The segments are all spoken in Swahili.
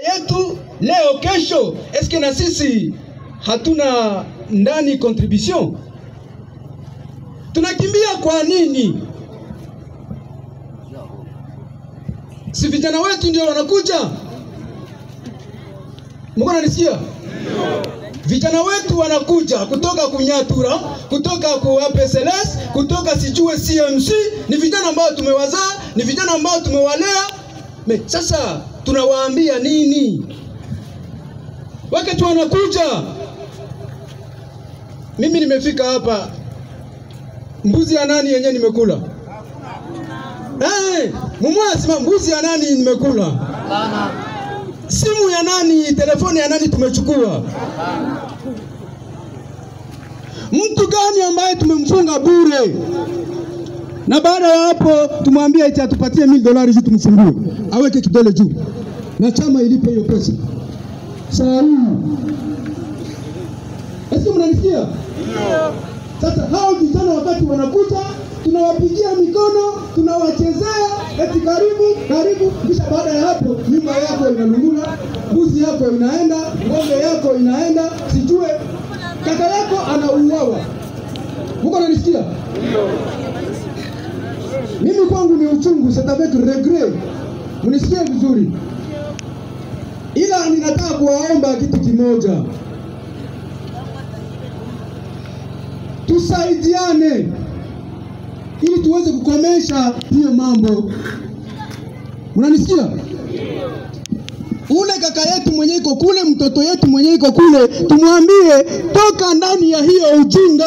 yetu leo kesho, eske na sisi hatuna ndani contribution? Tunakimbia kwa nini? Si vijana wetu ndio wanakuja? Mko nanisikia? Vijana wetu wanakuja kutoka Kunyatura, kutoka ku APSLS, kutoka sijue CMC, ni vijana ambao tumewazaa, ni vijana ambao tumewalea. Me, sasa tunawaambia nini? Wakati wanakuja, mimi nimefika hapa, mbuzi ya nani yenye nimekula? Hey, mumwasima mbuzi ya nani nimekula? Simu ya nani, telefoni ya nani tumechukua? Mtu gani ambaye tumemfunga bure? Na baada ya hapo tumwambie eti atupatie mil dolari juu tumfungue, aweke kidole juu na chama ilipe hiyo pesa. Saa hii esi, mnanisikia? Sasa hao vijana wakati wanakuja, tunawapigia mikono, tunawachezea eti karibu karibu, kisha baada ya hapo nyumba yako inalungula, mbuzi yako inaenda, ng'ombe yako inaenda, sijue kaka yako anauawa. Muko nanisikia? Mimi kwangu ni uchungu, c'est avec regret. Mnisikie vizuri, ila ninataka kuwaomba kitu kimoja, tusaidiane ili tuweze kukomesha hiyo mambo. Mnanisikia? Ule kaka yetu mwenye iko kule, mtoto yetu mwenye iko kule, tumwambie toka ndani ya hiyo ujinga.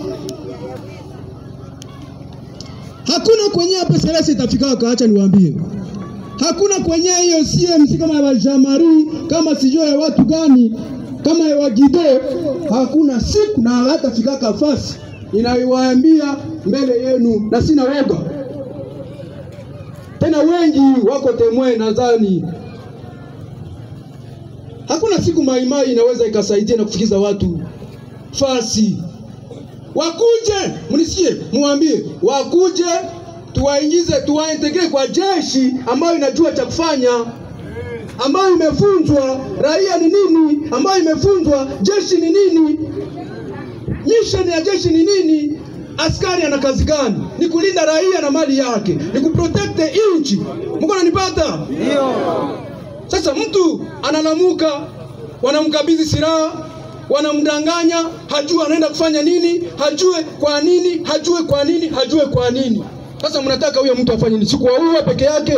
Hakuna kwenye hapa selesi itafika, kaacha niwaambie, hakuna kwenye hiyo CMC kama ya Jamari, kama sijua ya watu gani, kama ya Wagido, hakuna siku na hata fika kafasi inawaambia mbele yenu, na sina woga tena, wengi wako temwe, nadhani hakuna siku maimai inaweza ikasaidia na kufikiza watu fasi. Wakuje, mnisikie, muambie wakuje, tuwaingize, tuwaintegre kwa jeshi ambayo inajua cha kufanya, ambayo imefunzwa raia ni nini, ambayo imefunzwa jeshi ni nini, mission ya jeshi ni nini, askari ana kazi gani? Ni kulinda raia na mali yake, ni kuprotect nchi. Mko nanipata? Ndio. Sasa mtu analamuka, wanamkabidhi silaha, wanamdanganya, hajue anaenda kufanya nini, hajue kwa nini, hajue kwa nini, hajue kwa nini. Sasa mnataka huyo mtu afanye nini? Sikuwaua peke yake,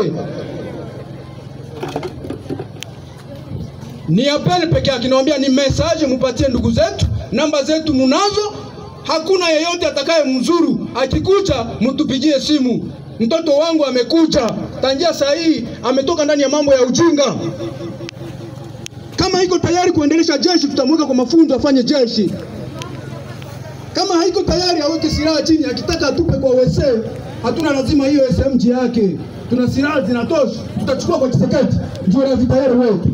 ni apel peke yake. Nawaambia ni message, mupatie ndugu zetu, namba zetu munazo. Hakuna yeyote atakaye mzuru, akikuja mtupigie simu. Mtoto wangu amekuja tangia saa hii, ametoka ndani ya mambo ya ujinga. Kama iko tayari kuendelesha jeshi, tutamweka kwa mafunzo afanye jeshi. Kama haiko tayari, aweke silaha chini, akitaka atupe kwa wese. Hatuna lazima hiyo SMG yake, tuna silaha zinatosha, tutachukua kwa Kiseketi, ndio ravi tayari wetu.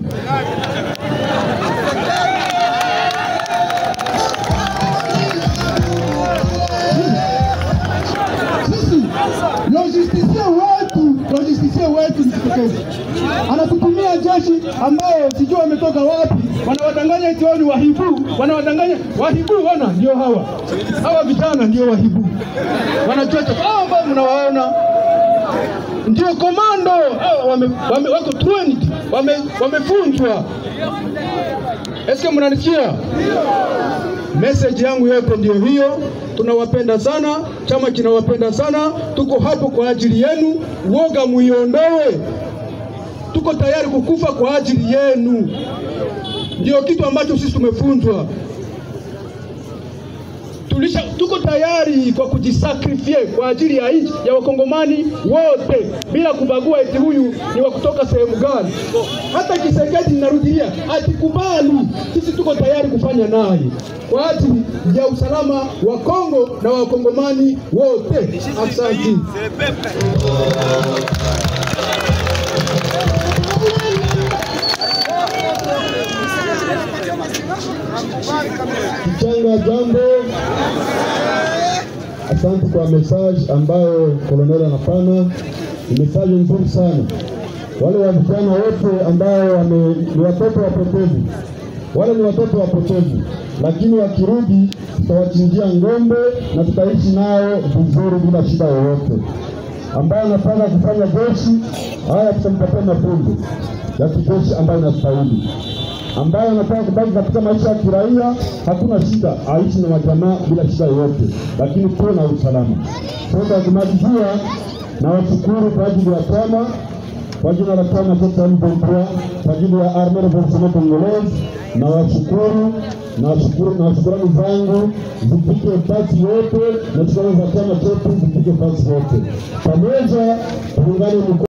Sisi logistisia wetu, logistisia wetu ni Kiseketi, anatutumia jeshi ambayo sijui wametoka wapi, wanawadanganya eti wao ni wahibu, wanawadanganya wahibu. Wana ndio hawa hawa vijana ndio wahibu, wanachocha hao ambao mnawaona ndio komando hao, wame, wame, wako trained, wame, wamefunzwa. Eske mnanisikia? Message yangu yote ndio hiyo. Tunawapenda sana, chama kinawapenda sana, tuko hapo kwa ajili yenu. Woga muiondoe, tuko tayari kukufa kwa ajili yenu. Ndio kitu ambacho sisi tumefunzwa. Tulisha, tuko tayari kwa kujisakrifie kwa ajili ya nchi ya wakongomani wote bila kubagua eti huyu ni wa kutoka sehemu gani. Hata Kisekedi ninarudilia, atikubali, sisi tuko tayari kufanya naye kwa ajili ya usalama wa Kongo na wakongomani wote. Asante. Kichanga, jambo. Asante kwa message ambayo koloneli anapana, ni message nzuri sana. wale wa vijana wote ambao wame, ni watoto wapotevu, wale ni watoto wapotevu, lakini wakirudi tutawachinjia ng'ombe na tutaishi nao vizuri bila shida yoyote. Ambaye anataka kufanya jeshi, haya tutampatia mafunzo ya kijeshi ambayo inastahili ambaye anataka kubaki katika maisha ya kiraia, hakuna shida, aishi na majamaa bila shida yoyote, lakini tuwe na usalama. Sasa kumalizia, na washukuru kwa ajili ya chama, kwa jina la chama cha M23, kwa ajili ya Armée Revolutionnaire Congolaise, na washukuru na washukuru na shukurani zangu zifike fasi yote na shukurani za chama chetu zifike fasi yote, pamoja tuungane mkono